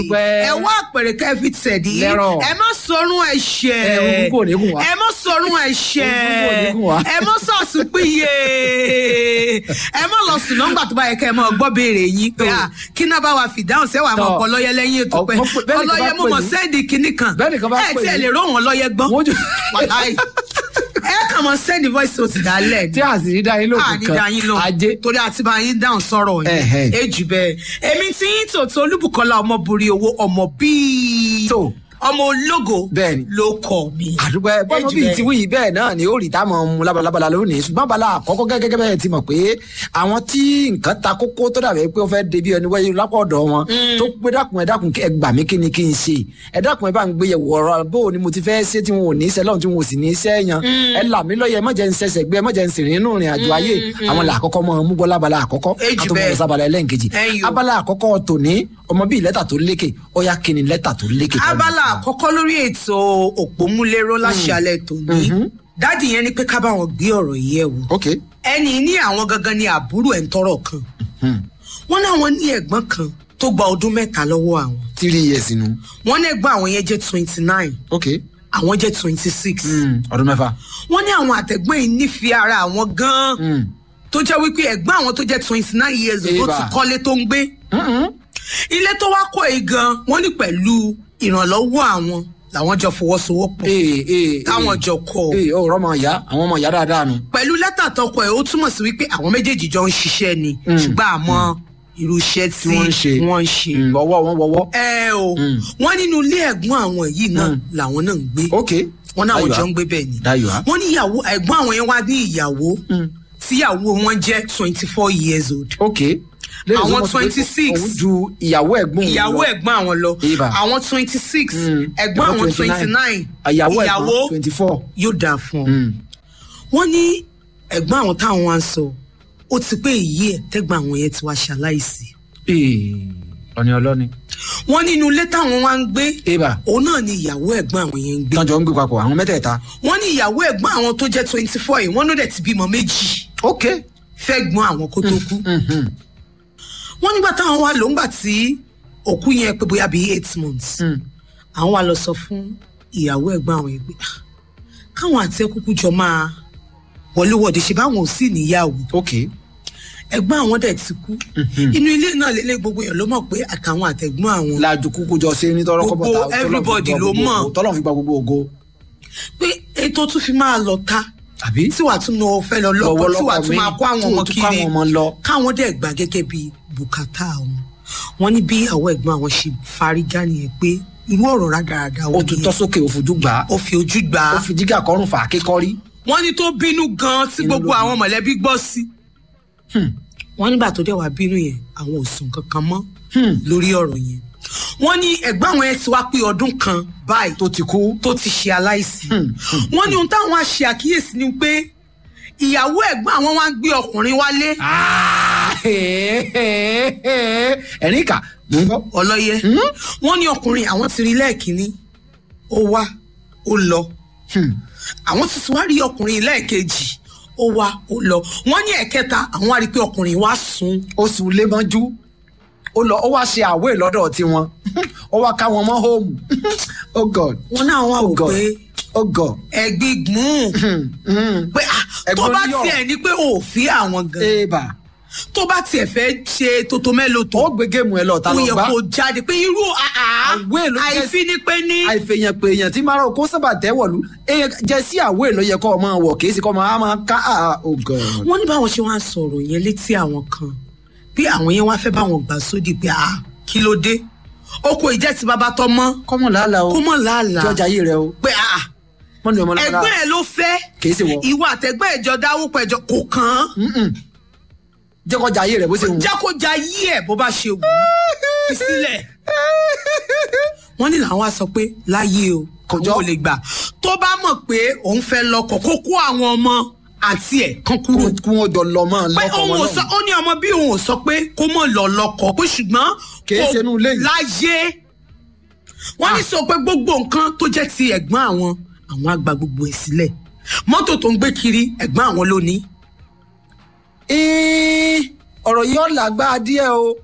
Pẹ́. ẹ wá àpèrè kẹfì tẹ̀dí Lẹ́rọ̀. ẹ má sọrun ẹ̀ṣẹ̀ Ẹ, orúkọ ò ní gùn wá. ẹ má sọrun ẹ̀ṣẹ̀ Orúkọ ò ní gùn wá. ẹ má sọ̀sùn péye ẹ má lọ sùn nọ́ngbà tó bá yẹ kẹ́ ẹ máa gbọ́ béèrè yín pé à kí náà bá wa fìdáhùn sẹ́wàá máa Tọ́. kọ lọ́yẹ lẹ́yìn ètò pé Ọ- bẹ́ẹ̀ nìkan bá ọlọ́yẹ mo pè mọ̀ yín. sẹ́ẹ̀dì kínní kan Bẹ́ẹ̀ nìkan bá ẹ pè tí ẹ yín. lè ró wọn lọ́yẹ gbọ́n Wọ́n jù- wàláì ẹ kàn mọ sẹ́ẹ̀dì voice note dálẹ̀ ni tí àṣírí dá yín lóògùn àní kan dayin ló ajé torí àti bá yín dáhùn sọ̀rọ̀ Ẹ̀hẹ̀. yìí èjì bẹ́ẹ̀ èmi tí yín tòótọ́ olúbùkọ́lá ọmọ borí owó ọmọ bíi tó ọmọ ológo Bẹ́ẹ̀ni. ló kọ mi. àdúgbò ẹ bọ́mọ Èjì bíi bẹ́ẹ̀. ti wí bẹ́ẹ̀ náà ni ó rí táwọn mu labalabala lónìí ṣùgbọ́n abala àkọ́kọ́ gẹ́gẹ́ bẹ́ẹ̀ ti mọ̀ pé àwọn tí nǹkan ta kókó tó dàbí pé ó fẹ́ débi ẹni wáyé lápá ọ̀dọ̀ wọn tó pé dákun ẹ dákun ẹ gbà mí kí ni kí n ṣe ẹ dákun ẹ bá ń gbé yẹ̀wò ọ̀rọ̀ bó o ni mo ti fẹ́ ṣe tí wọn ò ní ṣe lọ́run tí wọn ò sì ní ṣe yan ẹ là mí lọ́yẹ̀ ẹ má jẹ́ ń ṣẹ̀ṣẹ̀ gbé ẹ má jẹ́ ń sìnrìn inú ìrìn àjò ayé àwọn là àkọ́kọ́ mọ́ mú gbọ́ lábala àkọ́kọ́ Èjì ká tó mọ̀ bẹ́ẹ̀. lọ sábala ẹlẹ́ǹkejì Ẹ̀yìn o. abala àkọ́kọ́ tòní ọmọ bíi lẹ́tà tó lékè ó yá kí ni lẹ́tà tó lékè tó abala àkọ́kọ́ lórí ètò òpómúléró láṣálẹ̀ tòní dáàdì yẹn ni pé ká bá wọn gbé ọ̀rọ̀ yìí ẹ̀ wò ok ẹni ní àwọn gangan ni àbúrò ẹ̀ ń tọrọ kan wọ́n náwọn ní ẹ̀gbọ́n kan tó gba ọdún mẹ́ta lọ́wọ́ àwọn three years nu wọ́n ní ẹ̀gbọ́n àwọn yẹn jẹ́ twenty nine ok àwọn jẹ́ twenty six Mm, ọdún mẹ́fà. wọ́n ní àwọn àtẹ̀gbọ́n yìí nífẹ̀ẹ́ ara àwọn gan-an Mm. tó jẹ́ wípé ẹ̀gbọ́n àwọn tó jẹ́ twenty nine years old tó Eba. ti kọ́lé tó ń gbé Mm-mm. ilé tó wá kọ́ yìí gan wọ́n ní pẹ̀lú ìrànlọ́wọ́ àwọn làwọn jọ fọwọ́sowọ́pọ̀ ee ee táwọn jọ kọ́ ọ. ee ọ̀rọ̀ ọmọ ìyá àwọn ọmọ ìyá dáadáa nu. pẹ̀lú lẹ́tà tọkọ ẹ̀ ó túmọ̀ sí wípé àwọn méjèèjì jọ ń ṣiṣẹ́ ni ṣùgbọ́n àmọ́ irú iṣẹ́ tí wọ́n ń ṣe. wọ́n ń ṣe. Mm, ọwọ́ wọn wọwọ́. ẹ o wọ́n nínú ilé ẹ̀gbọ́n àwọn yìí náà làwọn náà ń gbé ok wọ́n náà Dayọ̀ jọ á. ń gbé bẹ́ẹ̀ ni Dayọ̀ á. wọ́n ní ìyàwó ẹ̀gbọ́n àwọn yẹn wá ní ìyàwó tíyàwó wọn jẹ́ twenty four years old ok. Lẹ́yìn Àwọn tó mọ̀ sí pé 26. òun ju ìyàwó ẹ̀gbọ́n òun ìyàwó lọ. ẹ̀gbọ́n àwọn lọ Eba. àwọn twenty six Mm. ẹ̀gbọ́n àwọn Àwọn twenty nine ìyàwó ẹ̀gbọ́n twenty four. yóò dáa fún ọ wọ́n ní ẹ̀gbọ́n àwọn táwọn wá ń sọ ó ti pé èyí ẹ̀ tẹ́gbọ́n àwọn yẹn ti wá ṣaláìsí ee ọ̀ni ọlọ́ni. wọ́n nínú ilé táwọn wá ń gbé eba òun náà ni ìyàwó ẹ̀gbọ́n àwọn yẹn ń gbé tọ́jọ́ ń gbé papọ̀ àwọn mẹ́tẹ̀ẹ̀ta. wọ́n ní ìyàwó ẹ̀gbọ́n àwọn tó jẹ́ twenty four yìí wọ́n ló dẹ̀ ti bímọ méjì ok. fẹ́ gbọ́n àwọn kó tó kú Mhm. wọ́n nígbà táwọn wá lò ńgbà tí òkú yẹn pé bóyá bíi eight months Mm. àwọn wá lọ sọ fún ìyàwó ẹ̀gbọ́n àwọn yẹn pé "Ah, káwọn àti ẹkúkú jọ máa wọléwọ̀de ṣe báwọn ò sì níyàwó ok. ẹ̀gbọ́n àwọn dẹ̀ ti kú inú ilé náà lélẹ̀ gbogbo èèyàn ló mọ̀ pé àtàwọn àtẹ̀gbọ́n àwọn lajú kúkú jọ ṣe ní tọrọ Gbogbo kọ́bọ̀tà everybody ló mọ̀. tọ́lọ̀ fi gba gbogbo ògo. pé ètò tún fi máa lọ ta àbí. tí wàá tún lọ fẹ́ lọ lọ́kọ tí wàá tún máa kó àwọn ọmọ tí wàá tún kó kiri àwọn ọmọ lọ. káwọn dẹ̀ gbà gẹ́gẹ́ bí bùkátà wọn wọn ní bí àwọn ẹ̀gbọ́n àwọn ṣe fárígá nìyẹn pé irú ọ̀rọ̀ rádaràda ó wọn tún tọ́ sókè ó fojú gbà á ó fi ojú gbà ó á fi jígà kọrùn fà á kékọ́rí. wọ́n ní tó bínú gan tí Inú gbogbo ló bí. àwọn mọ̀lẹ́bí gbọ́ sí wọ́n nígbà tó dẹ̀ wá bínú yẹn àwọn ò sùn kankan mọ́ lórí ọ̀rọ̀ yẹn wọ́n ní ẹ̀gbọ́n àwọn yẹn ti wá pé ọdún kan báyìí tó ti kú. tó ti ṣe aláìsí wọ́n ní ohun táwọn á ṣe àkíyèsí ni pé ìyàwó ẹ̀gbọ́n àwọn wá ń gbé ọkùnrin wálé ẹ̀rín kà mò ń gbọ́. ọlọ́yẹ wọ́n ní ọkùnrin àwọn ti rí lẹ́ẹ̀kínní ó wá ó lọ àwọn ti ti wá rí ọkùnrin lẹ́ẹ̀kejì ó wá ó lọ wọ́n ní ẹ̀kẹta àwọn wá rí i pé ọkùnrin wá sùn ó sì lé mọ́jú ó lọ ó wá ṣe àwé lọ́dọ̀ tiwọn ó wá ká wọn mọ́ hóòmù oh god wọ́n náà wá oh wò god pé oh god. ẹ̀gbígbùn pé ah, tó Ẹ̀gbọ́n bá ní ọ̀rọ̀. tiẹ̀ ní pé ò fi àwọn gan eba tó bá tiẹ̀ fẹ́ ṣe tótó mélòó tó ó gbé géèmù ẹ lọ ta ó lọ yẹ gbá kó jáde pé irú àá Àwé ló jẹ́- àìfi ni pé ní àìfèèyàn pé èèyàn tí márùn kó sábà tẹ́wọ̀lú jẹ́ sí àwé ló yẹ kọ́ ọ máa wọ̀ kì í sì kọ́ ọ máa máa ká ah, oh god. wọ́n ní báwọn ṣe wá ń sọ̀rọ̀ yẹn létí àwọn kan bí àwọn yẹn wá fẹ́ báwọn gbà sódì pé ah kí ló dé oko ìjẹ́ ti bàbá tọ́ mọ́ kọ́mọ̀ làálàá o kó mọ̀ làálàá jọjà yìí rẹ o pé ah mọ́ni ọmọ lára ẹgbẹ́ ẹ̀ ló fẹ́ kì í sì wọ ìwọ àtẹ̀gbẹ́ ẹ̀jọ dáwó pẹ̀jọ kò kàn án jẹ́ kọjá yìí rẹ bó ṣe wù. jẹ́ kó ja yí ẹ̀ bó bá ṣe wù ú fi sílẹ̀ wọ́n ní làwọn á sọ pé láyé o Kò àwọn jọ. ò lè gbà tó bá mọ̀ pé òun fẹ́ lọ́kọ kó kó àwọn ọmọ àti ẹ̀ kan kúrò kí wọ́n jọ lọ mọ́ pé lọ́kọ̀ òun wọn ò sọ náà. ó ní ọmọ bí òun ò sọ pé kó mọ̀ lọ lọ́kọ pé ṣùgbọ́n Kì í kò ṣe inú ilé yìí. láyé wọ́n ní sọ pé gbogbo nǹkan tó jẹ́ ti ẹ̀gbọ́n àwọn àwọn á gba gbogbo ẹ̀ sílẹ̀ mọ́tò tó ń gbé kiri ẹ̀gbọ́n àwọn ló ní Ẹ́ẹ́, ọ̀rọ̀ yìí ọ̀là gbá díẹ̀ o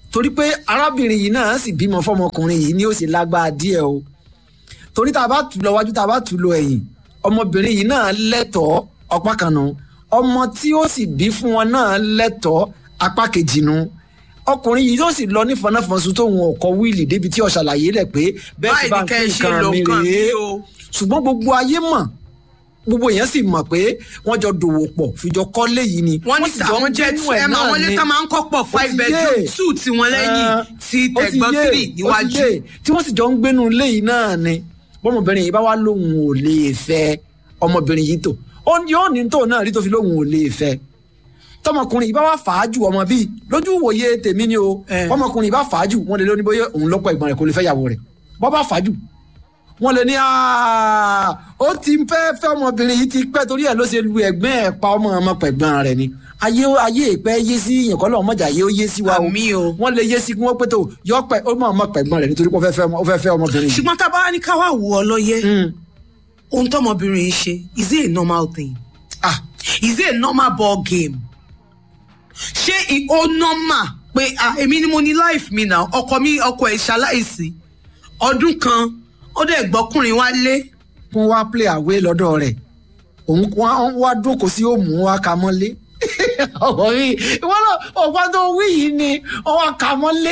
torí pé arábìnrin yìí náà sì bímọ fọmọkùnrin yìí ni ó sì lágbára díẹ̀ o torí tá a bá tù lọ wájú tá a bá tù lọ ẹ̀yìn ọmọbìnrin yìí náà lẹ́tọ̀ọ́ ọ̀pá kan nù ọmọ tí ó sì bí fún wọn náà lẹ́tọ̀ọ́ apá kejì nù ọkùnrin yìí yóò sì lọ ní fọnáfọnsu tóun ọkọ wíìlì débi tí ó ṣàlàyé lẹ pé bẹ́ẹ̀ ti bá ń pín nǹkan mi rèé ṣùgbọ́n gbogbo ayé mọ̀ gbogbo èèyàn sì mọ̀ pé wọ́n jọ dòwò pọ̀ fìjọ kọ́lé yìí ni wọ́n ní tàwọn jẹ́ ẹ máa wọlé tá máa ń kọ́ pọ̀ five bedroom two tí wọ́n lẹ́yìn ti tẹ̀gbọ́n three níwájú. tí wọ́n sì jọ ń gbénu ilé yìí náà ni bọ́mọbìnrin yìí bá wá lóun ò lè fẹ́ ọmọbìnrin yìí tó yóò ní tó náà rí tó fi lóun ò lè fẹ́ tọmọkùnrin yìí bá wá fàájù ọmọ bíi lójú ìwòye tèmi ni o ọmọkùnrin yìí bá fàájù wọn lè lóní bóyá òun lọ́pọ̀ ẹ̀gbọ́n rẹ̀ kò lè fẹ́ yàwó rẹ̀ bọ́ bá fàájù wọn lè ní ó ti fẹ́ fẹ́ ọmọbìnrin yìí ti pẹ́ torí ẹ̀ ló ṣe lu ẹ̀gbẹ́ ẹ̀ pa ọmọ ọmọ pẹ̀gbọ́n rẹ̀ ni ayé ayé ìpẹ́ yé sí yẹn kọ́ lọ́wọ́ mọ̀jà yé ó yé sí wa o wọ́n lè yé sí kí wọ́n pé tó yọ pẹ́ ó mọ̀ ọmọ pẹ̀gbọ́n rẹ̀ nítorí pé ó fẹ́ fẹ́ ọmọbìnrin yìí. ṣùgbọ́n tá a bá ní ká wá wò ọ lọ́yẹ́ ohun tọmọbìnrin yìí ṣe is it a normal thing ah is it a normal ball game ṣé ó normal pé èmi ni mo ní life mi náà ọkọ mi ọkọ ẹ̀ ṣaláìsí ọdún kan ó dẹ̀ gbọ́kùnrin wá lé. fún wa play away lọ́dọ̀ rẹ̀ òun wá dúnkò sí òmù wa kà mọ́lé ọ̀pọ̀ mi ìwọ́n náà ọ̀pọ̀ tó wí yìí ni wọ́n wá kà mọ́lé.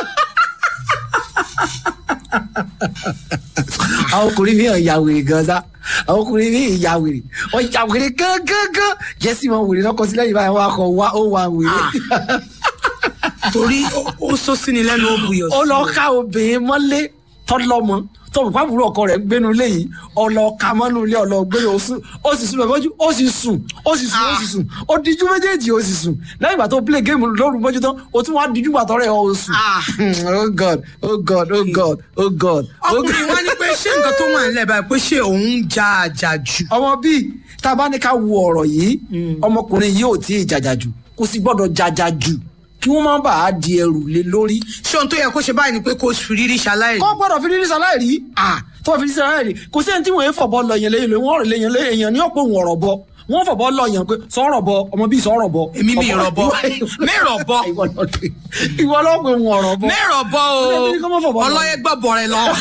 àwọn ọkùnrin mi hàn ya wèrè gan sa àwọn ọkùnrin mi ya wèrè wọ́n ya wèrè gángan jẹ́sí wọn wèrè lọ́kọ sílẹ̀ yìí báyìí wọ́n akọ wá ó wà wèrè. torí ó sọ sí ni lẹ́nu ó buyọ̀ sí. ó lọ ká obìnrin mọ́lé tọ́lọ́mọ tọ́mù pàbùrù ọkọ rẹ̀ gbénu léyìí ọlọ́ọ̀ka mọ́nú ilé ọlọ́ọ̀gbẹ́rẹ́ oṣù ó sì sùn mẹ́fọ́jú ó sì sùn ó sì sùn ó sì sùn ó díjú méjèèjì ó sì sùn lẹ́yìn ìgbà tó play game lóru mọ́jú tán ó tún wá díjú gbàtọ́ rẹ̀ ó sùn. oh god oh god oh god oh god. ọkùnrin wa ní pé ṣé nǹkan tó wà nílẹ̀ báyìí pé ṣé òun já àjà jù. ọmọ bíi tá a bá ní ká wo ọ̀rọ̀ yìí ọmọkùnrin yìí ò tí ì jàjà jù kò sì gbọ́dọ̀ jàjà jù kí wọ́n má bàa di ẹrù lé lórí. ṣé ohun tó yẹ kó ṣe báyìí ni pé kó fi rírí ṣaláìrí. kọ́ gbọ́dọ̀ fi rírí ṣaláìrí tó fi rírí ṣaláìrí kò sí ẹni tí wọ́n yẹn fọ̀bọ lọ yẹn lẹ́yìn wọ́n rẹ̀ lẹ́yìn èèyàn ní ọ̀pọ̀ òun ọ̀rọ̀ bọ wọ́n fọ̀bọ lọ yẹn pé sọ̀rọ̀ bọ ọmọ bíi sọ̀rọ̀ bọ. èmi mi rọ̀ bọ mẹ́rọ̀ bọ. ìwọ lọ́pọ̀ òun ọ̀rọ̀ bọ. mẹ́rọ̀ bọ o ọlọ́yẹ gbọ́bọ̀ rẹ lọ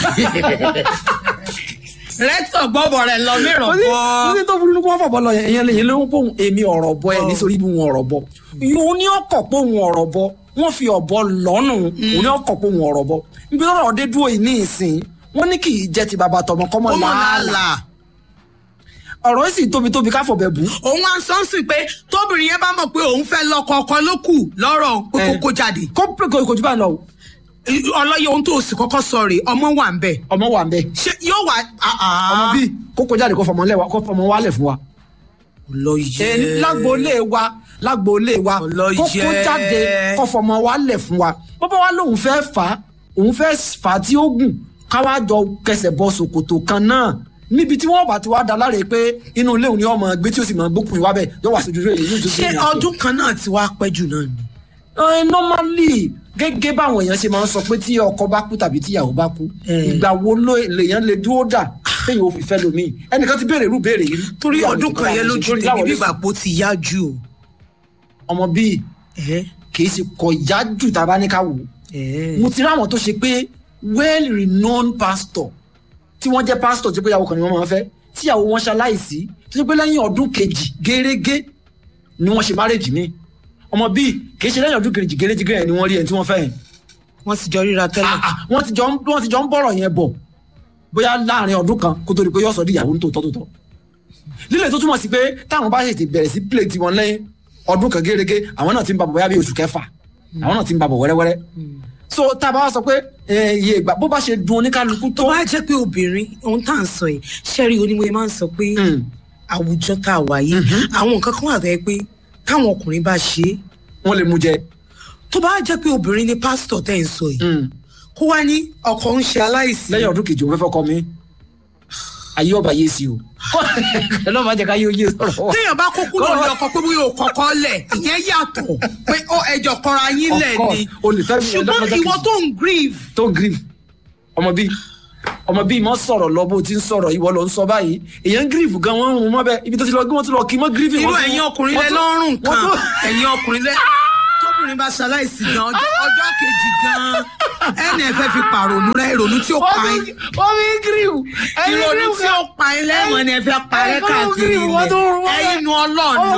rẹ́tọ̀ gbọ́bọ̀ rẹ̀ lọ mẹ́rọ̀ bọ́. kò sí tó burú ní kó wọ́n fọ̀bọ̀ lọ yẹn èèyàn lè yẹn ló ń pòun èmi ọ̀rọ̀ bọ ẹ̀ nítorí bí wọn ọ̀rọ̀ bọ. òun ní ọkọ̀ pòun ọ̀rọ̀ bọ wọ́n fi ọ̀bọ lọ́nù òun ní ọkọ̀ pòun ọ̀rọ̀ bọ. níbi ọ̀rọ̀ dé dúró yìí ní ìsìn wọ́n ní kì í jẹ́ ti bàbá tọmọ kọ́mọ làálàá ọ̀rọ̀ yìí sì tóbi tóbi ká fọ̀bẹ̀ bù. òun á sọ sí pé tóbìnrin yẹn bá mọ̀ pé òun fẹ́ lọ́kọ ọkọ ló kù lọ́rọ̀ pé kókó jáde. kó pé kò jù bá lọ ọlọ́yẹ ohun tó sì kọ́kọ́ sọ rè ọmọ wà ń bẹ̀. ọmọ wà ń bẹ̀. ṣé yóò wà. ọmọ bíi kókó jáde kó fọmọ lẹ́wà kó fọmọ wálẹ̀ fún wa. ọlọ́yẹ. lágboolé wa lágboolé wa kókó jáde kó fọmọ wálẹ̀ fún wa. bọ́bá wa lóun fẹ́ fà á òun fẹ́ fà á tí ó gùn káwá jọ kẹsẹ̀ bọ ṣòkòtò kan náà níbi tí wọn bá ti wá da láre pé inú ilé òun ni ọmọ gbé tí ó sì máa gbókùn ìwà bẹ́ẹ̀ yóò wá sí ojúṣe èyí tó ṣé ọdún kan náà ti wá pẹ́ jù náà ni. normally gẹ́gẹ́ báwọn èèyàn ṣe máa ń sọ pé tí ọkọ bá kú tàbí tíyàwó bá kú ìgbà wo lèèyàn lè dúró dà téèyàn ò fi fẹ́ lomi ẹnìkan ti béèrè irú béèrè yìí. torí ọdún kan yẹn lójú tèmi bí gbàgbó ti yá jù o. ọmọ bíi kì í ṣe kọ yá jù tá a bá ní ká wò mo ti rí àwọn tó ṣe pé well renowned pastor tí wọ́n jẹ́ pastor tí bóyá ọkàn ni wọ́n máa ń fẹ́ tíyàwó wọn ṣaláìsí tó ṣe pé lẹ́yìn ọdún kejì gẹ́rẹ́gẹ́ ni wọ́n ṣe márèjì mi ọmọ bíi kì í ṣe lẹ́yìn ọdún kejì gẹ́rẹ́gẹ́ gẹ́rẹ́ ni wọ́n rí ẹni tí wọ́n fẹ́ yẹn. wọ́n ti jọ ríra tẹ́lẹ̀. wọ́n ti jọ wọ́n ti jọ ń bọ̀rọ̀ yẹn bọ̀ bóyá láàrin ọdún kan kó tó di pé yóò sọ di ìyàwó nítòótọ́ tó tọ́. lílẹ̀ tó túmọ̀ sí pé táwọn bá ṣètì bẹ̀rẹ̀ sí plate wọn lẹ́yìn ọdún kan gẹ́rẹ́gẹ́ àwọn náà ti ń babọ̀ bóyá bí oṣù kẹfà àwọn náà ti ń babọ̀ wẹ́rẹ́wẹ́rẹ́ so tá a bá wá sọ pé iye ìgbà bó bá ṣe dun oníkálukú tó. tó bá jẹ́ pé obìnrin ohun tá à ń sọ yìí ṣẹ́rí onímọ̀ máa ń sọ pé àwùjọ tá a wà yìí àwọn nǹkan kan wà tẹ́ pé táwọn ọkùnrin bá ṣe é. wọ́n lè mú jẹ. tó bá jẹ́ pé obìnrin ni pásítọ̀ tẹ́ ń sọ yìí kó wá ní ọkọ ń ṣe aláìsí. lẹ́yìn ọdún kejì òun fẹ́ fọkọ mi ayé ọba yé sí o ẹ lọ́ọ́ máa jẹ́ ká yé oyé sọ̀rọ̀ wa. téèyàn bá kó kúrò ní ọkọ pé bóyá òkọ̀ọ̀kọ̀ lẹ̀ ìyẹn yàtọ̀ pé ó ẹjọ́ kọra yín lẹ̀ ni ṣùgbọ́n ìwọ tó ń grieve. tó ń grieve ọmọ bíi ọmọ bíi mọ sọ̀rọ̀ lọ bó ti ń sọ̀rọ̀ ìwọ ló ń sọ báyìí èèyàn grieve gan wọn ń rún mọ́ bẹ́ẹ̀ ibi tó ti lọ gbé wọn ti lọ kí mọ́ grieve. irú ẹ̀yin ọkùnrin lẹ lọ́rùn kan ẹ̀yin ọkùnrin lẹ tóbìnrin tóbìnrin bá ṣaláìsí gan ọjọ́ ọjọ́ kejì gan ẹnì ẹ fẹ́ fi pàrònú rẹ ìrònú tí ó pa yín wọ́n fi gíríwù ìrònú tí ó pa yín lẹ́wọ̀n ni ẹ fẹ́ parẹ́ káàkiri ilẹ̀ ẹ̀yin nu ọlọ́ọ̀nù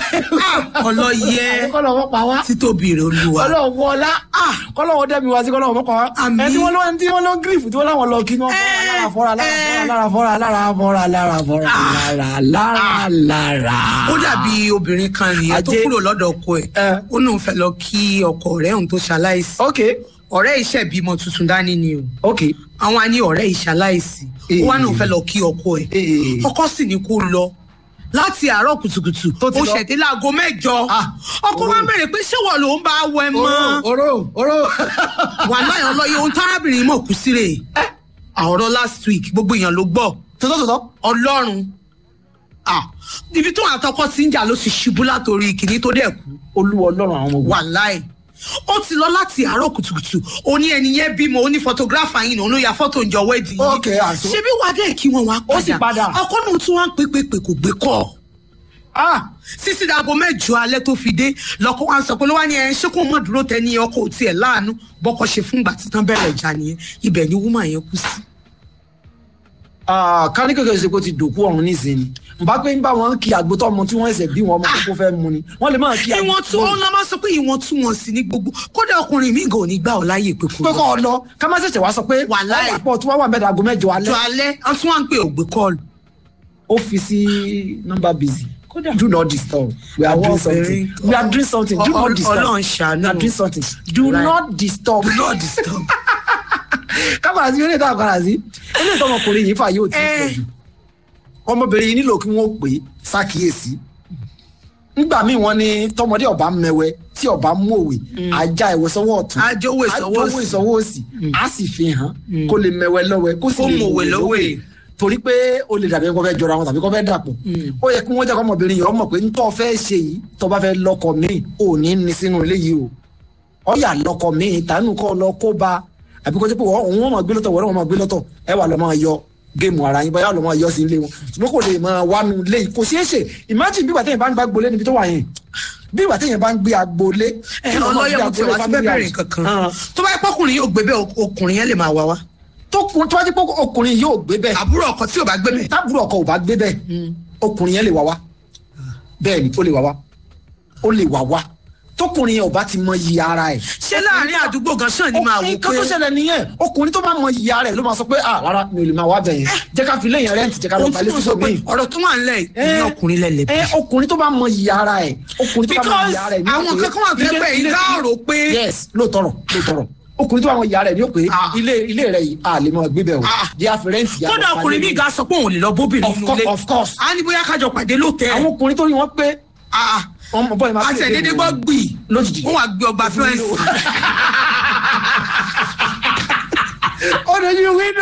ọlọ́yẹ kọ́lọ́wọ́ pa wá títóbi rẹ olúwa kọ́lọ́wọ́ ọlá kọ́lọ́wọ́ dẹ́mi wá sí kọ́lọ́wọ́ pa wá Àmín. ẹni wọ́n lọ ẹni tí wọ́n lọ gírífù tí wọ́n láwọn lọ kí wọ́n fọ́ra lára fọ́ra lára fọ́ra lára fọ́ra lára lára lára. ó dàbí obìnrin kan nìyẹn tó Ajé. kúrò lọ́dọ̀ ọkọ ẹ̀ Ẹ. ó náà fẹ́ lọ kí ọkọ rẹ̀ òun tó ṣaláìsí ok ọ̀rẹ́ iṣẹ́ bímọ tuntun dání ni o ok àwọn á ní ọ̀rẹ́ ìṣaláìsí ó wá náà fẹ́ lọ kí ọkọ ẹ̀ Ee. ọkọ sì ní kó lọ láti àárọ̀ kùtùkùtù Tó ti ó lọ. ṣẹ̀dé láago mẹ́jọ Ah. ọkọ wa bèrè pé ṣé wọ́n ló ń bá wẹ mọ́ oró oró wà láyọ̀ lọ́yẹ ohun tárábìnrin mọ̀ kú sí rè ọ̀rọ̀ last week gbogbo èèyàn ló gbọ́ tọ́tọ́ tọ́tọ́ ọlọ́run ah, ibi tó àtọkọ ti ń jà ló ti ṣubú látòrí kìíní tó dẹ̀ kú olúwa ọlọ́run àwọn ọmọ ogun. wàláì ó ti lọ láti àárọ̀ kùtùkùtù ó ní ẹni yẹn bímọ ó ní photographer yìí òun ló ya fọ́tò ìjọ wedding yìí Ok, àṣọ. ṣebí wàá dẹ̀ kí wọn wá Ó sì padà. ọkọ náà tún wá ń pè pé pé kò gbé kọ́ ah sísí dàbọ̀ mẹ́jọ alẹ́ tó fi dé lọ́kọ́ wa ń sọ pé ló wá ní ẹ ṣé kó mọ̀ dúró tẹ ní ọkọ̀ òtí ẹ̀ láàánú bọ́kọ̀ ṣe fún ìgbà títàn bẹ̀rẹ̀ ìjà nìyẹn ibẹ̀ ni woman yẹn kú sí. ah ká ní kékeré ṣe kó ti dòkú ọ̀run nísìnyí nbá pé ń bá wọn kí àgbo tó ọmọ tí wọ́n ẹsẹ̀ bí wọn ọmọ kókó fẹ́ mu ni wọ́n lè máa kí àgbo ìwọ̀n tún ọ̀nà máa sọ pé ìwọ̀n tún wọn sí ní gbogbo kódà ọkùnrin mi gan ò ní gbà ọ́ láàyè pé kò pé kọ́ ọ lọ ká má ṣẹ̀ṣẹ̀ wá sọ pé Wàláì. ọ̀pọ̀ tí wọ́n wà mẹ́ta àgọ́ mẹ́jọ jọ alẹ́ alẹ́ wọ́n tún wá ń pè ògbé kọ́ọ̀lù. ó fi sí nọ́mbà busy Kódà. do not disturb we are Àwọn doing something obìnrin- we are doing something do Ọ- not Ọ- disturb Ọlọ́run ṣàánú. we are doing something do Right. not disturb do not disturb. kábàárà sí eré ìta àkàrà sí eré ìta ọmọkùnrin yìí fà yóò tí ì Eh. pọ̀ jù ọmọbìnrin yìí nílò kí wọ́n pè é ṣàkíyèsí nígbà míì wọ́n ní tọmọdé ọba mẹwẹ tí ọba mú òwe ajá ìwé sọ́wọ́ ọ̀tún Ajówó ìsọwọ́ ajówó òsì. ìsọwọ́ òsì á sì fi hàn kó lè mẹwẹ lọ́wẹ́ kó sì Kó lè mọ̀wé lọ́wẹ́. torí pé o lè dàbí kó fẹ́ jọra wọn tàbí kó fẹ́ dàpọ̀ ó yẹ kí wọ́n jẹ́ kó ọmọbìnrin yìí ọmọ pé ntọ́ fẹ́ ṣe yìí tó bá fẹ́ lọ́kọ míì ò ní ní sínú ilé yìí o ọyà lọ́kọ míì tànú kọ́ lọ kó ba àbí kó jẹ́ pé wọ́n òun wọ́n máa gbé lọ́tọ̀ wọ́n máa gbé lọ́tọ̀ ẹ wà lọ́ máa yọ géèmù ara yín báyà lọ́ máa yọ sí ilé wọn ṣùgbọ́n kò lè máa wá nu ilé yìí kò ṣeé ṣe imagine bí bàtẹ́yìn bá ń gbá gbolé níbi tó wà yẹn bí bàtẹ́yìn bá ń gbé agbolé ẹ kí ló máa ọlọ́yẹ̀ gbé mo ti wá sí family bẹ́ẹ̀ house. kankan Ah. tó bá yẹ pọ́kùnrin yóò gbé bẹ́ẹ̀ ọkùnrin yẹn lè máa wá wá tó kun tó bá ti pọ́ ọkùnrin yóò gbé bẹ́ẹ̀ àbúrò ọkọ tí ò bá gbé bẹ́ẹ̀ tábùrù ọkọ ò bá gbé bẹ́ẹ̀ ọkùnrin yẹn lè wá wá bẹ́ẹ̀ ni ó lè wá wá ó lè wá wá tọkùnrin yẹn ò bá ti mọ iye ara ẹ̀. ṣé láàrin àdúgbò gan sàn ni máa wò nǹkan tó pé ṣẹlẹ̀ nìyẹn ọkùnrin tó bá mọ iye ara ẹ̀ ló máa sọ pé ah rárá mi ò lè máa wá bẹ̀ yẹn jẹ́ ká fi lẹ́yìn rẹ́ǹtì jẹ́ ká lọ ohun tí balẹ̀ mo sí sọ pé sọ́gbìn. ọ̀rọ̀ tó wà nílẹ̀ yìí ní ọkùnrin lẹ̀ lè bí. ẹ ọkùnrin tó bá mọ iye ara ẹ̀ ọkùnrin tó bá mọ because iye ara ẹ̀ ní àwọn òpè- kankan wà tó yẹ ilé- pé ilé- ìdá rò pé yes lóòótọ́rọ̀ lóòótọ́rọ̀ ọkùnrin tó bá mọ iye ara ẹ̀ ní òpè Ah. ilé ilé rẹ̀ yìí a lè mọ gbé bẹ̀ o Ah. jẹ́ àfi rẹ́ǹtì yà kódà lọ ọkùnrin balẹ̀ mi ga sọ pé òun lè lọ bóbìnrin Of nínú course, ilé of course. a ní bóyá kájọ pàdé lóòótẹ́ àwọn ọkùnrin tó ní wọn pé ọmọ bọ́ọ̀ máa àti ẹ̀dẹ́dẹ́ gbọ́ gbì lójijì. wọ́n wá gbé ọgbà fẹ́ǹsì ó lè yí wíńdò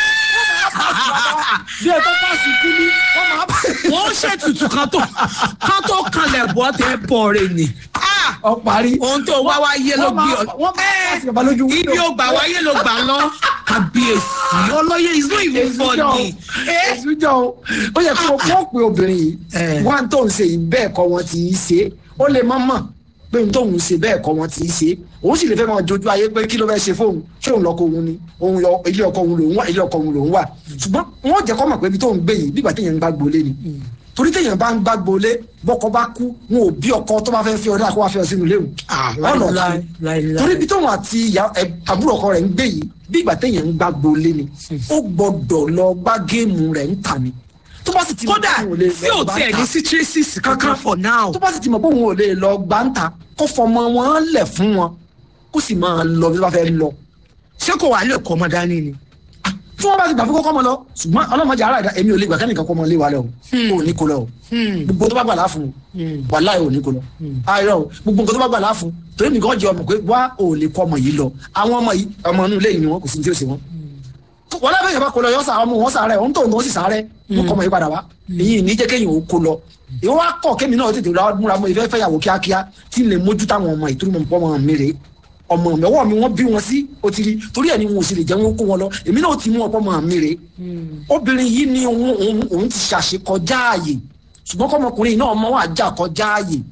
bí ẹ tó pàṣẹ kú ní wọn máa bá wọ́n ṣètùtù kan tó kan tó kanlẹ̀ bọ́ tẹ́ bọ̀ rẹ̀ ni. Ah! ọ parí. ohun tó wá wáyé ló Wọ́n máa- gbé ọ wọ́n máa pàṣẹ bàbá lójú ibi window. ó gbà wáyé ló gbà lọ kábíyèsí ọlọ́yẹ is not even funny. Eh? èsù jọ o ó yẹ kó kó pe obìnrin Eh. yìí wọn tó ń ṣe yìí bẹ́ẹ̀ kọ́ wọn ti í ṣe ó lè má mọ̀ pé n tóun ṣe bẹ́ẹ̀ kọ́ wọn ti í ṣe òun sì lè fẹ́ máa jojú ayé pé kí ló fẹ́ ṣe fóun ṣé òun lọ́kọ òun ni òun lọ ilé ọkọ òun lòun wà ilé ọkọ òun lòun wà ṣùgbọ́n wọn jẹ́ kọ́ mọ̀ pé ibi tóun gbé yìí bí ìgbà téèyàn ń gbá gbolé ni torí téèyàn bá ń gbá gbolé bọ́kọ bá kú wọn ò bí ọkọ tó bá fẹ́ fi ọdẹ àkọ́wá fẹ́ ọ sínú léwu Ah, ọ̀nà láíláí, kan láíláí. torí ibi tóun àti ìyá- ẹ- àbúrò ọkọ rẹ̀ ń gbé yìí bí ìgbà téèyàn ń gbá gbolé ni ó gbọ́dọ̀ lọ gbá géèmù rẹ̀ ń tà ni tó bá sì ti mọ̀ kódà pé òun ò lè tí lọ ò gbá tiẹ̀ ń ní tà, sí traces kankan for now. tó bá sì ti mọ̀ pé òun ò lè lọ gbá ń tà kó fọmọ wọn lẹ̀ fún wọn kó sì máa lọ bí wọ́n fẹ́ lọ ṣé kò wá lè kọ́ ọmọ dání ni. tí wọ́n bá ti gbà fún kọ́kọ́ mọ lọ ṣùgbọ́n ọlọ́mọdé ara ẹ̀dá èmi ò lè gbà kẹ́nìkan kọ́ mọ lé wa lọ o ò ní kó lọ o gbogbo tó bá gbà láàfún wàláì ò ní kó lọ ayọ̀ o gbogbo nǹkan tó bá gbà láàfún torí nìkan jẹ ọmọ pé wá ò lè kọ́ ọmọ yìí lọ àwọn ọmọ yìí ọmọ inú ilé yìí ni wọn kò sí ní tí ó ṣe wọn wọ́n lábẹ́ yẹn bá kó lọ yọ sàrẹ́ ọmọ wọn sàrẹ́ òun tó ń sì sàrẹ́ wọn kọ́ ọmọ yìí padà wá èyí ní jẹ́ kéèyàn ó kó lọ ìwọ́n wá kọ̀ kémi náà tètè lọ múra mọ́ ìfẹ́ fẹ́yàwó kíákíá tí ń lè mójú táwọn ọmọ ìtúrú mọ̀ ọmọ mi rèé ọmọ mi ọwọ́ mi wọ́n bí wọn sí ó ti rí torí ẹ̀ ni wọn ò sì lè jẹ́ wọn kó wọn lọ èmi náà ti mú ọ̀pọ̀ ọmọ mi rèé obìnrin yìí ni òun òun- òun ti ṣàṣekọjá ààyè ṣùgbọ́n kọ́mọkùnrin náà ọmọ wa jà kọjá ààyè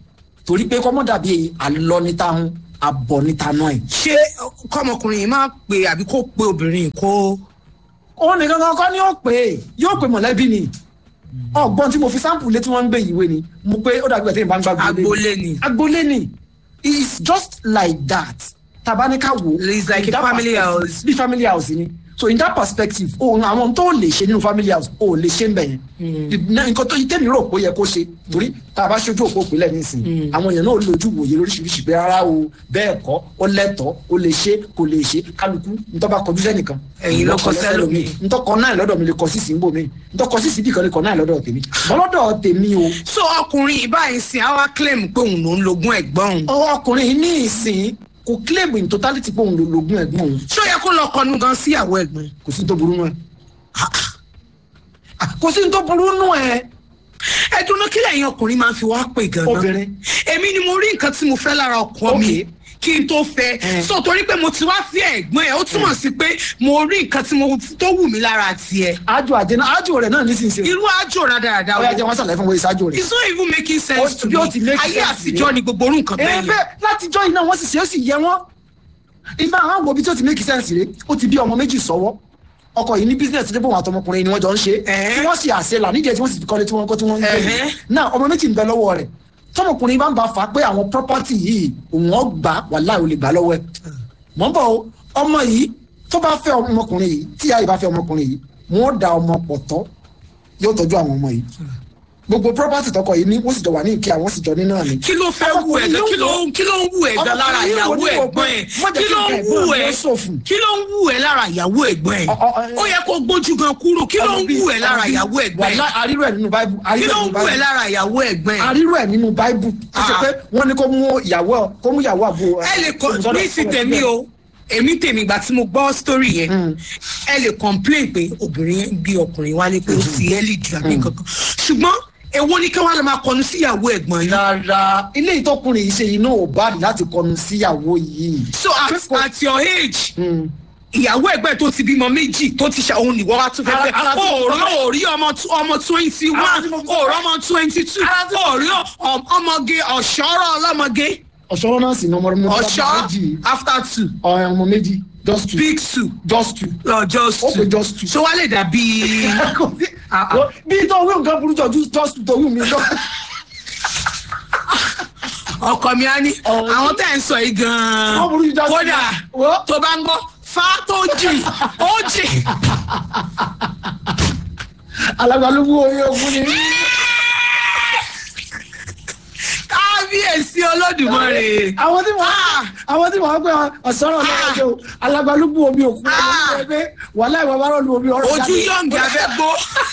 torí pé kọ́mọ́ dàbí àlọ́ níta hun abọ́ níta náà ẹ̀. ṣé kọ́mọkùnrin yìí máa pè àbí kó pe obìnrin yìí kó. òun nìkan kan kọ́ ni ó pè é yóò pè mọ̀lẹ́bí ni ọgbọ́n tí mo fi sample létí wọ́n ń gbé ìwé ni mo pé ó dàbí ẹ̀tẹ́ ìbá ń gbá agboolé ni. agboolé ni it's just like that tabanika wo It's like in a that family perspective, house. bí family house ni so in that perspective ohun àwọn tó lè ṣe nínú family house ò lè ṣe ń bẹ̀ yẹn Na- nǹkan tó tẹ́mi rò pé ó yẹ kó ṣe torí tá a bá ṣojú òpó òpínlẹ̀ nísìnyí àwọn èèyàn náà ó lójú wòye lóríṣiríṣi pé rárá o bẹ́ẹ̀ kọ́ ó lẹ́tọ̀ọ́ ó lè ṣe kò lè ṣe kálukú ntọ́ bá kọjú sẹ́nìkan Ẹ̀yin ló kọ sẹ́lòmíì. ntọ́kọ náà lọ́dọ̀ mi lè kọ sísì ń bò mí ntọ́kọ sísì bí kan lè kọ náà lọ́dọ̀ tèmi bọ́lọ́dọ̀ tèmi o so ọkùnrin yìí báyìí sin àwa claim pé òun ló ń logún ẹ̀gbọ́n òun. ọwọ́ ọkùnrin yìí ní ìsìn kò claim in totality pé òun ló lògùn ẹ̀gbọ́n òun ṣó yẹ kó lọ kọnu gan sí ìyàwó ẹ̀gbọ́n. kò sí ní tó burú nù ẹ Ah, kò sí ní tó burú nù ẹ ẹ dúró kí lẹ́yìn ọkùnrin máa fi wá pè gan-an. Obìnrin. èmi ni mo rí nǹkan tí mo fẹ́ lára ọkọ mi Okay. kí n tó fẹ́ Eh. so torí pé mo ti wá sí ẹ̀gbọ́n ẹ̀ ó túmọ̀ sí pé mo rí nǹkan tí mo tó wù mí lára tiẹ̀. ájò àjẹná ájò rẹ náà nísinsìnyí irú àjò rádaràda ó yà jẹ wọn sàlàyé fún wọn ìsájò rẹ it's not even making sense Ó- to bí ó ti me make ayé sense àtijọ́ ni. ni gbogbo orú nǹkan ẹ bẹ́ẹ̀ yẹn. bẹ́ẹ̀ látijọ́ iná wọ́n sì ṣe ó sì yẹ wọ́n ìgbà àwọn wo bí tí ó ti make sense rè ó ti bí ọmọ méjì sọ́wọ́ ọkọ yìí ní business tó bọ̀ wọn àtọmọkùnrin ni wọ́n jọ ń ṣe Ẹ̀hẹ́. tí wọ́n sì àṣẹ là nídìí ẹ̀ tí wọ́n sì fi kọ́lé tí wọ́n kọ́ tí wọ́n ń gbé Ẹ̀hẹ́. náà ọmọ méjì ń bẹ lọ́wọ́ rẹ̀ tọmọkùnrin bá ń bá fà á pé àwọn property yìí òun ọ̀ gbà wàláhì ò lè gbà lọ́wọ́ ẹ̀ mọ̀ ń bọ̀ o ọmọ yìí tó bá fẹ́ ọmọkùnrin yìí tí ìyá yìí bá fẹ́ ọmọkùnrin yìí wọ́n da ọmọ pọ̀ tọ́ yóò tọ́jú àwọn ọmọ yìí gbogbo property tọkọ yìí ní wọ́n sì jọ wà ní ìkí àwọn sì jọ ní náà ni kí ló fẹ́ wù ẹ̀ gan kí ló kí ló ń wù ẹ̀ gan lára Ọmọkùnrin ìyàwó yìí wò ní wò ẹ̀gbọ́n pé ẹ̀ má jẹ́ kí kí ló ń nǹkan wù ẹ̀gbọ́n mi ẹ̀ ó ṣòfò. kí ló ń wù ẹ̀ lára ìyàwó ẹ̀gbọ́n ẹ̀ Ọ- ọ- ẹ- ó yẹ kó gbójú gan kúrò kí ló ń wù ẹ̀ lára ìyàwó ẹ̀gbọ́n ẹ̀ wàhálà àrírò ẹ̀ nínú báíbù kí àrírò ló ẹ̀ ń nínú wù ẹ̀ báíbù lára ìyàwó ẹ̀gbọ́n ẹ̀ àrírò ẹ̀ nínú báíbù ó ṣe Ah. pé wọ́n ní kó mú ìyàwó kó mú ìyàwó àbúrò ẹ lè kọ ní ti tèmi o èmi tèmi ìgbà tí mo gbọ́ story yẹn ẹ lè complain pé obìnrin yẹn gbé ọkùnrin wálé pé ó ti ẹ́lì ju àbí kankan ṣùgbọ́n èwo ni kí wọ́n lè máa kọnu sí ìyàwó ẹ̀gbọ́n yìí rárá ilé ìtọkùnrin yìí ṣe iná ò bá rí láti kọnu síyàwó yìí. so at, at your age ìyàwó ẹgbẹ́ tó ti bímọ méjì tó ti ṣe òun nìwọ wá tún fẹ́fẹ́ Ara- ara tí mo òòrí sọ òòrí ọmọ tw- ọmọ twenty Ara one tí mo sọ òòrí ọmọ twenty two Ara tí mo- òòrí ọ- ọmọge ọ̀ṣọ́rọ̀ ọlọ́mọge ọ̀ṣọ́rọ́ náà sì ní ọmọ ọmọ ọ̀ṣọ́ méjì after two ọmọ méjì just two big two just two. uh, just Ó two pé just two. so wá lè dàbí Ah, ah. bí tó wí nǹkan burú jọ ju just two tó wí mi lọ. ọkọ mi á ní Ọ̀rọ̀ àwọn tẹ́ ń sọ yìí gan-an Wọ́n burú ju just two kódà lọ. Wo? tó bá ń gbọ́ fa tó jì ó jì alágbálúgbú orí ogun ni. kábíyèsí olódùmarè. àwọn tí wọ́n Ah. àwọn tí wọ́n pẹ́ ọ̀sọ́rọ̀ náà ṣe o alágbálúgbú omi òkú Ah. ọmọ pé wàhálà ìwà bá rọ̀ lu omi ọ̀rọ̀ ojú yọ̀ǹgì abẹ́ gbó.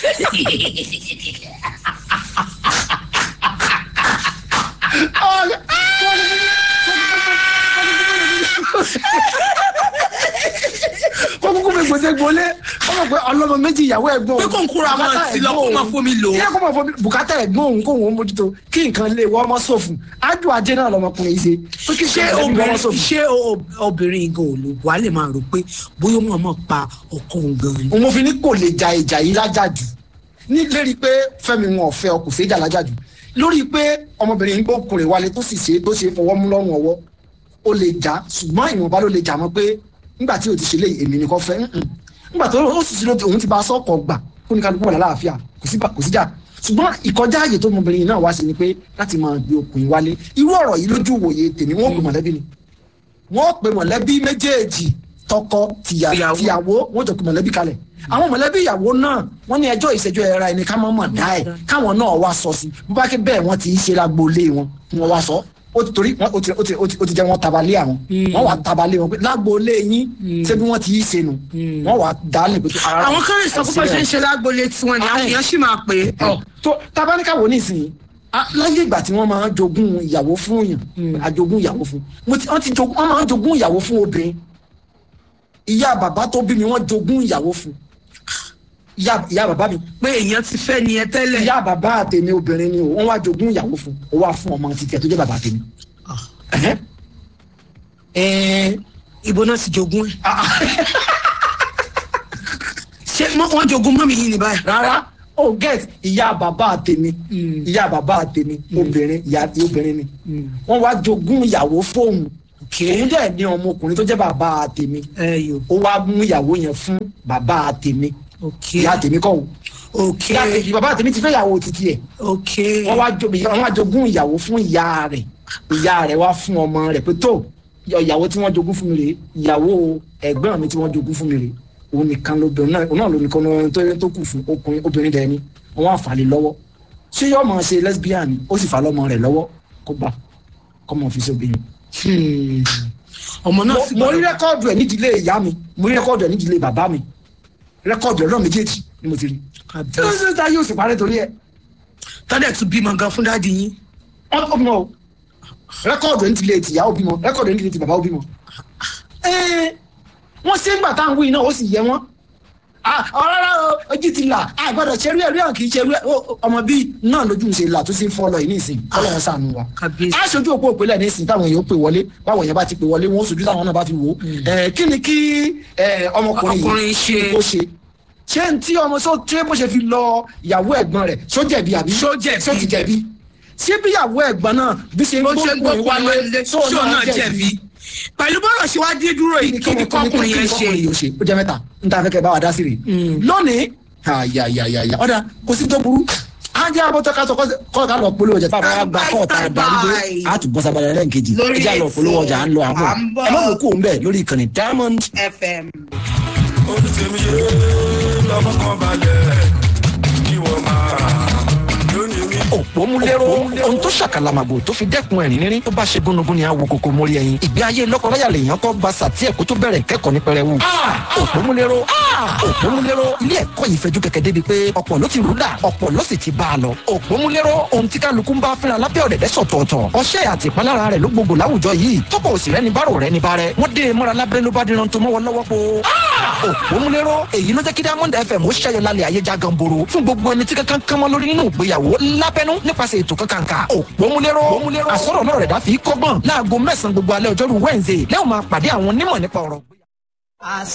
kó kúkú mi gbèsè gbolé ó mọ̀ pé ọlọ́mọ méjì ìyàwó ẹ̀gbọ́n Pé kó ń kóra mọ́ bùkátà sí lọ, kó ẹ̀gbọ́n máa òun. fomi lò ó. ilé kó máa fomi bùkátà ẹ̀gbọ́n òun kó òun mójútó kí nǹkan lè wọ́n mọ́ sófin ájú ajé náà lọmọkùnrin yìí ṣe pé kí ṣé nǹkan lè wọ́n mọ́ obìnrin sófin. ṣé o- obìnrin gan ò lò wá lè máa rò pé bóyá wọn mọ̀ pa ọkọ òun gan ni. òun fi ní kò lè ja ìjà yìí lájàjù ní lérí pé fẹ́mi wọn ò fẹ́ ọ kò sí ìjà lájàjù lórí pé ọmọbìnrin gbókùnrin wálé tó sì ṣe tó ṣe fọwọ́ mú lọ́rùn ọwọ́ ó lè jà ṣùgbọ́n ìwọ̀nba ló lè jà mọ́ pé nígbà tí o ti ṣe lé èmi nìkan fẹ́ ǹǹ. nígbà tó ó sì ṣe lóde òun ti bá sọ́kọ̀ gbà kó ní kálukú wà lálàáfíà kò sí kò sí jà ṣùgbọ́n ìkọjá ààyè tó ọmọbìnrin náà wá sí ni pé láti máa gbé okùnrin wálé irú ọ̀rọ̀ yìí lójú wòye tèmi wọ́n pè mọ̀lẹ́bí ni wọ́n pè mọ̀lẹ́bí méjèèjì tọkọ tìyà Ìyàwó. tìyàwó wọ́n jọ pé mọ̀lẹ́bí kalẹ̀ àwọn mọ̀lẹ́bí ìyàwó náà wọ́n ní ẹjọ́ ìṣẹ́jọ́ ẹ̀ra ẹni ká mọ̀ mọ̀ dá ẹ̀ káwọn náà wá sọ sí bó bá ké bẹ́ẹ̀ wọ́n ti ń ṣe lágboolé wọn kí wọ́n wá sọ ó ti torí wọ́n- ó ti ó ti ó ti ó ti jẹ́ wọ́n tabalé àwọn wọ́n wá tabalé wọn pé lágboolé yín ṣé bí wọ́n ti í ṣe nu wọ́n wá dálé pé ara àwọn kan lè sọ pé bó ṣe ń ṣe lágbolé tiwọn ni àwọn èèyàn sì máa pè é. ọ tó tabaníkà wò nísìnyí a- láyé ìgbà tí wọ́n máa ń jogún ìyàwó fún èèyàn àjogún ìyàwó fún mo ti wọ́n ti jogún wọ́n máa ń jogún ìyàwó fún obìnrin ìyá bàbá tó bí mi wọ́n jogún ìyàwó fún ìyá ìyá bàbá mi pé èèyàn ti fẹ́ ni ẹ tẹ́lẹ̀. ìyá bàbá àtẹ̀mí obìnrin ni o wọ́n wá jogún ìyàwó fún ó wá fún ọmọ títẹ̀ tó jẹ́ bàbá tèmi. Ẹ̀hẹ́. Ẹ̀ẹ́, ibo náà ti jogún ẹ̀. ah, ah, ṣé mọ- wọ́n jogún mọ́mì yìí ní báyìí. rárá oh get ìyá bàbá tèmi ìyá bàbá tèmi obìnrin ìyá obìnrin ni wọ́n wá jogún ìyàwó fóun òun dẹ̀ ní ọmọkùnrin tó jẹ́ bàbá tèmi ẹ yò ó wá mú ìyàwó yẹn fún bàbá tèmi ok ìyá tèmi kọ́ o ok ìyá tèmi bàbá tèmi ti fẹ́ ìyàwó títí ẹ̀ ok wọ́n wá jo- wọ́n wá jogún ìyàwó fún ìyá rẹ̀ ìyá rẹ̀ wá fún ọmọ rẹ̀ pé tó ìyàwó tí wọ́n jogún fún mi rèé ìyàwó ẹ̀gbọ́n mi tí wọ́n jogún fún mi rèé òun nìkan lóbìnrin náà òun náà ló nìkan lóbìnrin tó tó kù fún ọkùnrin obìnrin dẹ̀ ni wọ́n á fà lé lọ́wọ́ ṣé yóò máa ṣe lesbian ni ó sì fà lọ́mọ rẹ̀ lọ́wọ́ kó gbà kọ́ mọ̀ fi sóbìnrin. Hmm. ọmọ náà sì mo rí gbọ́dọ̀ rẹ́kọ́ọ̀dù ẹ̀ nídìílé ìyá mi mo rí rẹ́kọ́ọ̀dù ẹ̀ nídìílé bàbá mi rẹ́kọ́ọ̀dù ẹ̀ lọ́ọ̀ méjèèjì ni mo ti rí. tí ó sì ta yóò sì parẹ́ torí ẹ̀ tọ́dẹ̀ tún bímọ gan fún dáàdi yín wọ́n tó bímọ o rẹ́kọ̀dù ẹni ti lè ti ìyàwó bímọ rẹ́kọ̀dù ẹni ti lè ti bàbá ó bímọ. Ẹ́ẹ̀, wọ́n ṣe ń gbà táwọn wíì náà ó sì yẹ wọ́n. ọ̀rọ̀ ojú ti là àgbàdo ṣerú ẹ̀rí ọ̀ kì í ṣerú ẹ̀ ọmọ bíi náà lójú ń ṣe là tó sì ń fọ́ lọ yìí nísìnyí ọlọ́run ṣàánú wa. Kábíyèsí. a ṣojú òpó òpínlẹ̀ nísìnyí táwọn èèyàn pè wọlé báwọn èèyàn bá ti pè wọlé wọn ó ṣojú táwọn náà bá fi wò ó. Ẹ̀, kí ni kí ẹ̀, ọmọkùnrin Ọkùnrin ṣe. kó ṣe ṣé n tí ọmọ sọ ṣé bó ṣe fi lọ ìyàwó ẹ̀gbọ́n rẹ̀ ṣó jẹ̀bi àbí Ṣó jẹ̀bi. ṣó ti jẹ̀bi ṣé bí ìyàwó ẹ̀gbọ́n náà bí ṣe ń bó ṣe ń gbókùnrin gbókùnrin wálé ṣó ṣó náà jẹ̀bi pẹ̀lú bọ́rọ̀ ṣe wá dé dúró yìí kí ni kọkùnrin yẹn ṣe yóò ṣe ó jẹ mẹ́ta n ta fẹ́ kẹ́ bá wa dá sí rè lónìí ayayayaya ọ̀dà kò sí tó burú ajá abọ́tọ́ ká sọ kọ́ ká lọ polówó ọjà táwọn àgbà kọ́ ọ̀tá àdárígbé a tún bọ́ sábàlẹ̀ lẹ́ǹkejì Lórí ẹjá lọ polówó ọjà à ń lọ àbọ̀ à ń bọ̀. ẹ má wò kó ń bẹ̀ lórí ìkànnì diamond fm. olùsèmi yé lọ́mọ kan balẹ̀ kí wọ́n máa lónìí mi. òpómúléró ohun tó ṣàkàlàmàgbò tó fi dẹ́kun ẹ̀rín rírín tó bá ṣe gúnugún ni a wo kókó mórí ẹyin ìgbé ayé lọ́kọ̀ọ́yà lèèyàn kọ́ gba sàtí ẹ̀kọ́ tó bẹ̀rẹ̀ kẹ́kọ̀ọ́ ní pẹrẹwu. òpómúléró òpómúléró ilé ẹ̀kọ́ yìí fẹjú kẹ̀kẹ́ débi pé ọ̀pọ̀ ló ti rúdà ọ̀pọ̀ ló sì ti bá a lọ. òpómúléró ohun tí kálukú ń bá fínra lábẹ́ ọ̀dẹ̀dẹ̀ sọ̀tọ̀ọ̀tọ̀ ọṣẹ́ àti ìpalára rẹ̀ ló gbogbo láwùjọ yìí tọ́pọ̀ òsì rẹ̀ ní bárò rẹ̀ ní bárẹ̀ wọ́n dé e mọ́ra lábẹ́rẹ́ ló bá díran tó mọ́wọ́ lọ́wọ́ po. òpómúléró èyí ló jẹ́ kí diamond fm ó ṣẹ́yọ lálẹ́ ayé já ganboro fún gbogbo ẹni tí kankan kan mọ́ lórí nínú ìgbéyàwó lábẹ́nú nípasẹ̀ ètò kankanka òpómúléró àsọ̀rọ̀ náà rẹ̀ dá fi kọ́gbọ́n láago mẹ́sàn-án gbogbo alẹ́ ọjọ́rú wednesday lẹ́wọ̀n máa pàdé àwọn onímọ̀ nípa ọ̀rọ̀.